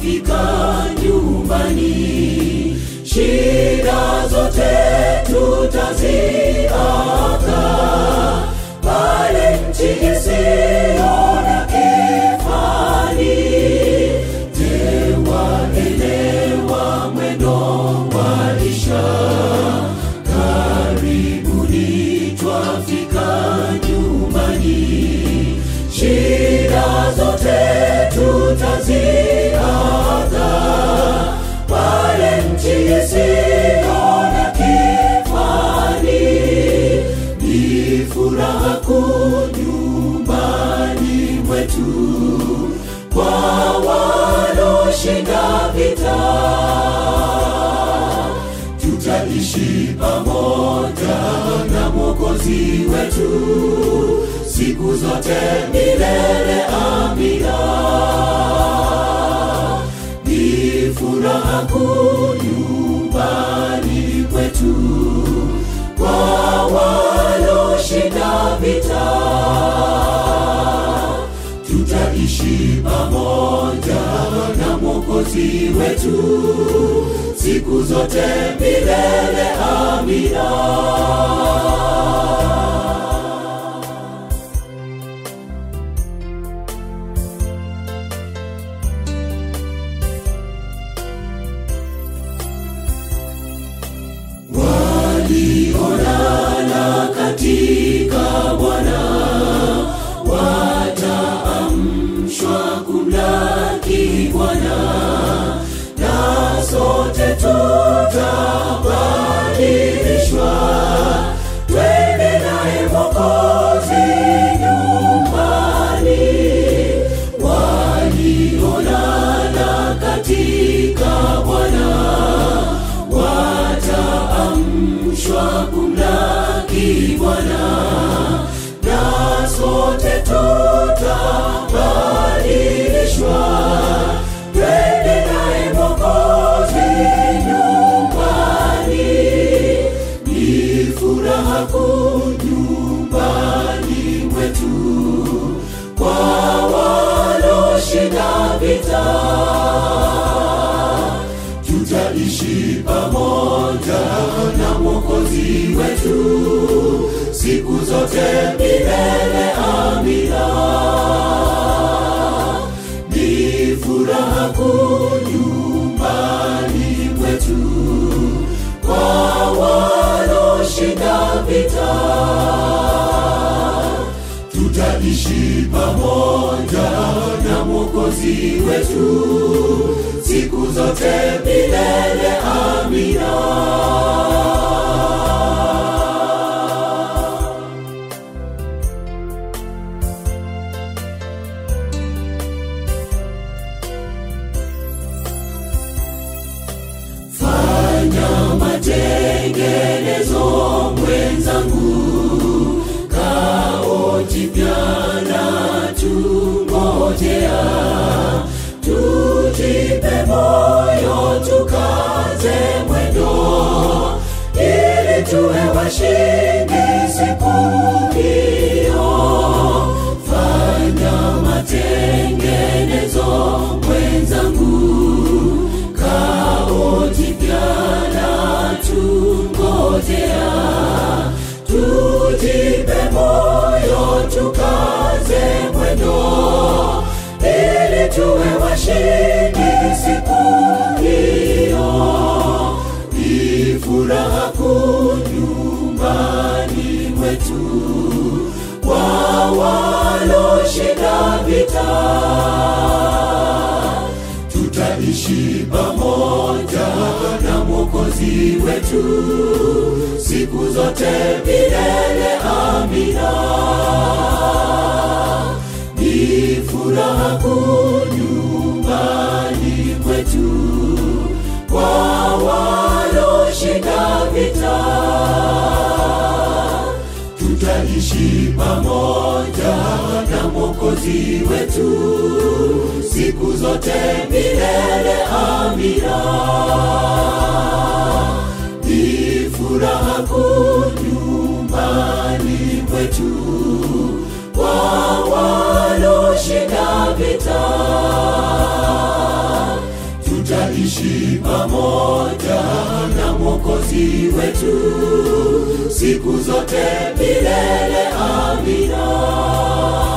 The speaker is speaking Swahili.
twafika nyumbani, shida zote tutaziaga pale nchi isiyo na kifani. Je, waelewa mwendo waisha? Karibuni twafika nyumbani, shida zote tutaziaga pale nchi isiyo na kifani. Ni furaha kuu nyumbani mwetu kwa waloshinda vita tutaishi pamoja na Mwokozi wetu siku zote milele. Amina. Ni furaha kuu nyumbani kwetu kwa waloshinda vita tutaishi pamoja na Mwokozi wetu siku zote milele. Amina. Waliolala katika Bwana wataamshwa kumlaki Bwana, na sote tutabadilishwa, twende naye Mwokozi nyumbani. Waliolala katika Bwana wataamshwa kumlaki Bwana, na sote tutabadilishwa, twende naye Mwokozi nyumbani. Ni furaha kuu nyumbani mwetu kwa waloshinda vita tutaishi pamoja na Mwokozi wetu siku zote milele. Amina. Ni furaha kuu nyumbani mwetu kwa waloshinda vita tutaishi pamoja na Mwokozi wetu siku zote milele. Amina. Fanya matengenezo mwenzangu, kao jipya na tungojea, tujipe moyo tukaze mwendo, ili tuwe washindi siku hiyo. Fanya matengenezo mwenzangu, kao jipya na tungojea, tujipe moyo tukaze mwendo, ili tuwe washindi siku hiyo. Ni furaha kuu nyumbani mwetu kwa waloshinda vita tutaishi pamoja na Mwokozi wetu siku zote milele. Amina. Ni furaha kuu nyumbani kwetu kwa waloshinda vita tutaishi pamoja na Mwokozi wetu siku zote milele. Amina. Ni furaha kuu nyumbani kwetu kwa waloshinda vita tutaishi pamoja na Mwokozi wetu siku zote milele. Amina.